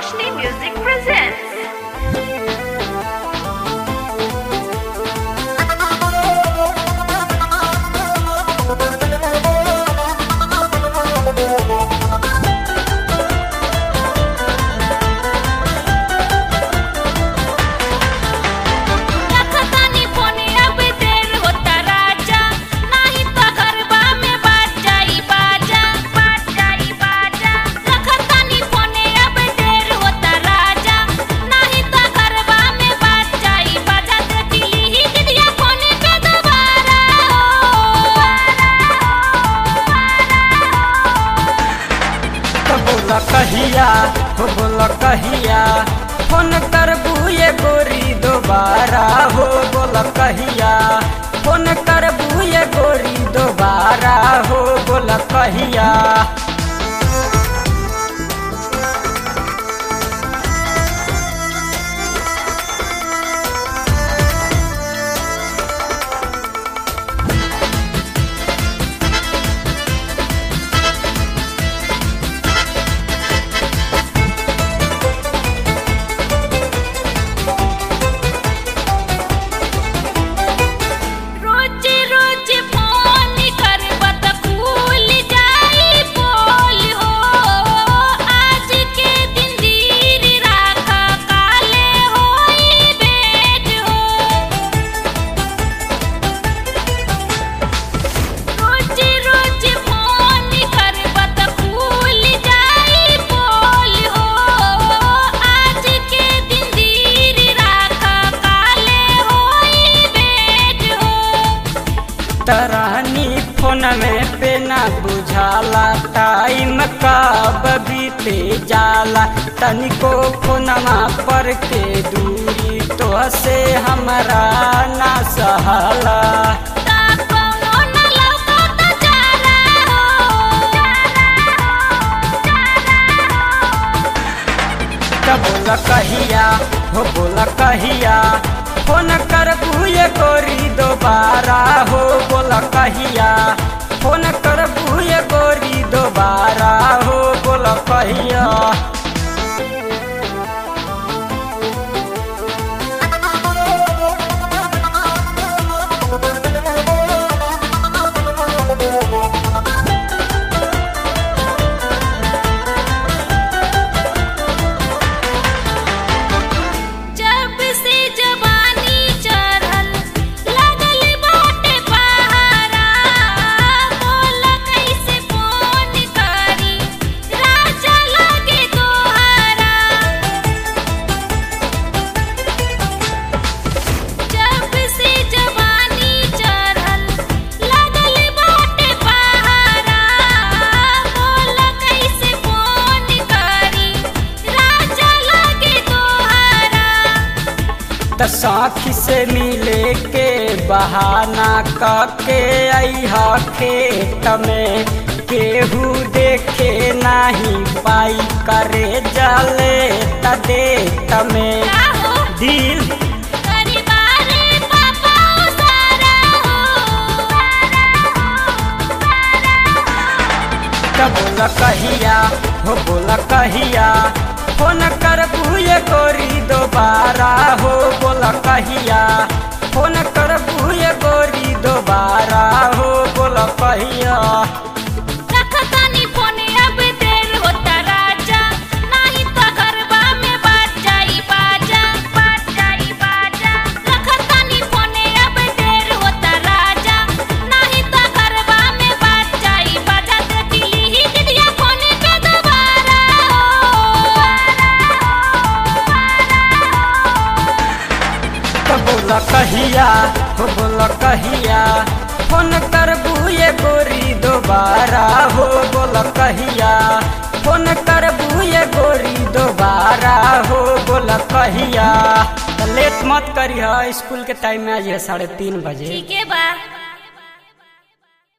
Roshni Music presents. रखतानी फोने अब देर होता राजा नाही तो गरबा में बाज जाई बाजा बाज जाई बाजा रखतानी फोने अब देर होता राजा नाही तो गरबा में बाज जाई बाजा देखली ही दिदिया फोने पे दोबारा तो बोला कहिया हो बोला कहिया फोन करबू ये गोरी दोबारा हो बोला कहिया फोन करबू ये गोरी दोबारा हो बोला कहिया रोज रोज फोन करबत खुल जाई बोल हो आज के दिन धीर राख काले होई बेट हो रोज रोज फोन करबत खुल जाई बोल हो आज के दिन धीर राख काले होई बेट हो तरानी फोन में पे ना बुझाला टाइम कब बीते जाला तनिको फोनमा पर के दूरी तो से हमरा ना सहला ता कौनो न लौकत चारा त बोला कहिया हो बोला कहिया फोन करबू ये गोरी दोबारा हो बोला कहिया फोन करबू ये गोरी दोबारा हो बोला कहिया जब से जवानी चढ़ल लगल बाटे पहारा बोल कैसे फोन करी राजा लगे तोहारा जब से जवानी चढ़ल लगल बाटे पहारा बोल कैसे फोन करी राजा लगे तोहारा त साखी से मिले के बहाना कके अइहा खेत में केहू देखे नाही पाई करे जले त देत में राहो दिल परिवारे पापा सारा हो त बोला कहिया हो बोला कहिया फोन करबू ये गोरी दोबारा हो बोला कहिया फोन करबू ये गोरी दोबारा हो बोला कहिया रखतानी फोने अब देर होता राजा नाही तो गरबा में बाज जाई बाजा बाज जाई बाजा रखतानी फोने अब देर होता राजा नाही तो गरबा में बाज जाई बाजा देखली ही दिदिया फोने पे दोबारा तो बोला कहिया हो बोला कहिया फोन करबू ये गोरी दोबारा हो बोला कहिया फोन करबू ये गोरी दोबारा हो बोला कहिया तो लेट मत करिए स्कूल के टाइम में आज है साढ़े तीन बजे ठीक है बा